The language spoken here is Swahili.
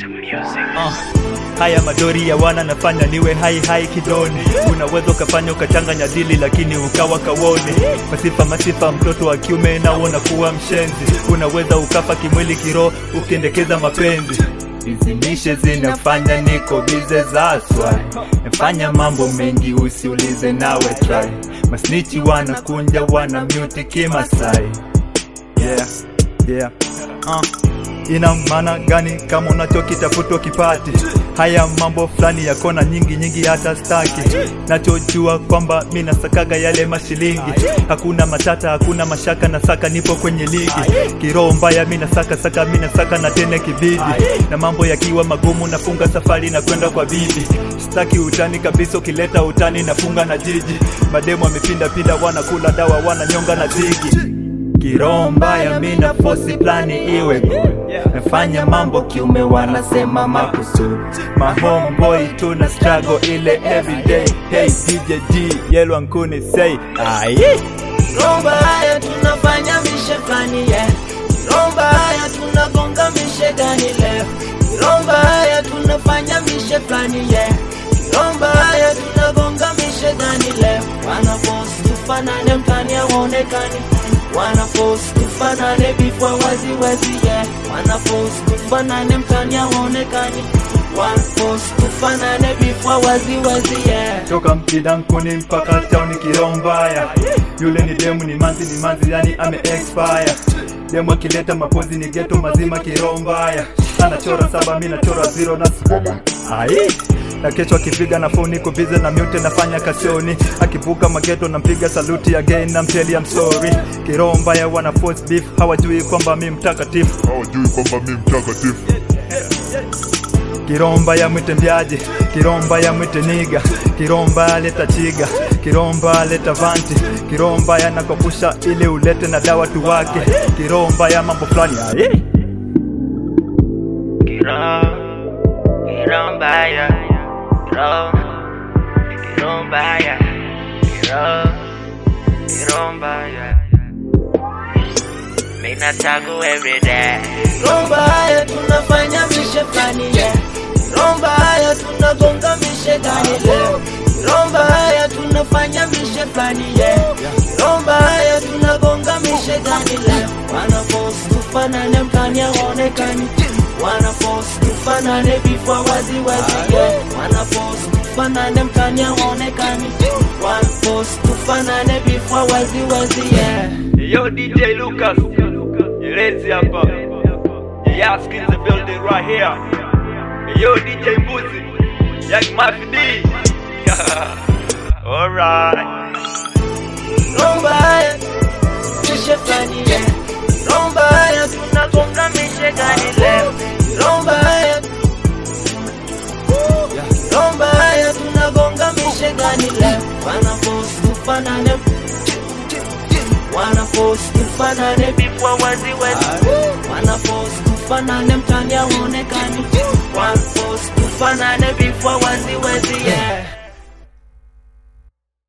Uh, haya madori ya wana nafanya niwe hai hai kidoni. Unaweza ukafanya ukachanganya dili, lakini ukawa kawoni. Masifa masifa, mtoto wa kiume na unakuwa mshenzi. Unaweza ukafa kimwili, kiroho ukiendekeza mapenzi. Hizi mishe zinafanya niko bize za swai, nafanya mambo mengi usiulize nawe try. Masnichi wanakunja wana mute kimasai yeah, yeah. Uh. Ina maana gani kama unachokitafuta kipati? Haya mambo fulani ya kona nyingi nyingi, hata staki. Nachojua kwamba mi nasakaga yale mashilingi, hakuna matata, hakuna mashaka, nasaka nipo kwenye ligi. Kiroho mbaya mi nasaka saka, mi nasaka na tena kibidi, na mambo yakiwa magumu nafunga safari na kwenda kwa bibi. Staki utani kabisa, ukileta utani nafunga na jiji. Mademu wamepinda pinda, wanakula dawa, wananyonga na zigi kiroho mbaya, mina fosi plani iwe good. Nafanya mambo kiume, wanasema makusudi. My homeboy tuna struggle ile everyday. Hey DJ D, Yellow Ankuni say aye. Romba haya tunafanya mishe flani yeah. Romba haya tunagonga mishe gani leo Romba haya tunafanya mishe flani yeah. Romba haya tunagonga mishe gani leo Wana force tufanane mtani hawaonekani Wana force tufanane before wazi wazi yeah. Wana force tufanane mtani hawaonekani Wana force tufanane before wazi wazi yeah. toka mkidankuni mpaka tauni kiroho mbaya. Yule ni demu, ni manzi, ni manzi, yani ame expire. Demu akileta mapozi ni geto mazima, kiroho mbaya. Anachora saba, mi nachora zero na ai na kesho akipiga na phone niko busy na mute nafanya kasioni, akivuka mageto nampiga saluti again na mteli I'm sorry. Kiroho mbaya wana force beef, hawajui kwamba mi mtakatifu. hawajui kwamba mi mtakatifu Kiromba ya mwite mbiaji, kiromba ya mwite niga, kiromba ya leta chiga, kiromba leta vanti, kiromba ya nakopusha ili ulete na dawa tu wake, kiromba ya mambo fulani aye. Kirombaya, Kiro, Kirombaya, Kiro, Kirombaya. Mina tagu every day. Kirombaya tunafanya mishe flani yeah. Kirombaya tunagonga mishe gani leo. Kirombaya tunafanya mishe flani yeah. Kirombaya tunagonga mishe gani leo. Wana force tufanane mtani hawaonekani. Wana force tufanane before wazi wazi yeah. Wana force tufanane mtani hawaonekani. Wana force tufanane before wazi wazi yeah. Yo DJ Lucas, Yerezi hapa. Yask in the building right here. Yo DJ Mbuzi, Young Mafia D. Alright. Rombaya, mishe flani yeah. Rombaya, tunagonga mishe gani leo. Rombaya, Rombaya, tunagonga mishe gani leo. Wana force tufanane, wana force tufanane before wazi wazi. Wana force tufanane mtani haonekani. Wana force tufanane before wazi wazi yeah.